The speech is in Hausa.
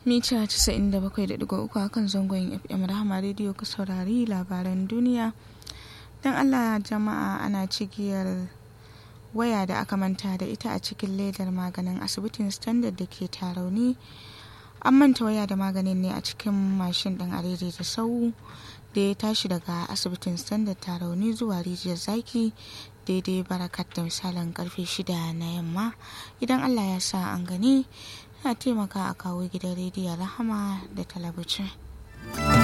mita 97.3 a kan zangon fm rahama rediyo ka saurari labaran duniya don allah jama'a ana cigiyar waya da aka manta da ita a cikin ledar maganin asibitin standard da ke tarauni an manta waya da maganin ne a cikin mashin ɗin arere da sau da ya tashi daga asibitin standard tarauni zuwa rijiyar zaki daidai barakat da misalin karfe shida na yamma idan allah ya sa an gani na taimaka a kawo gidan rediyon rahama da talabijin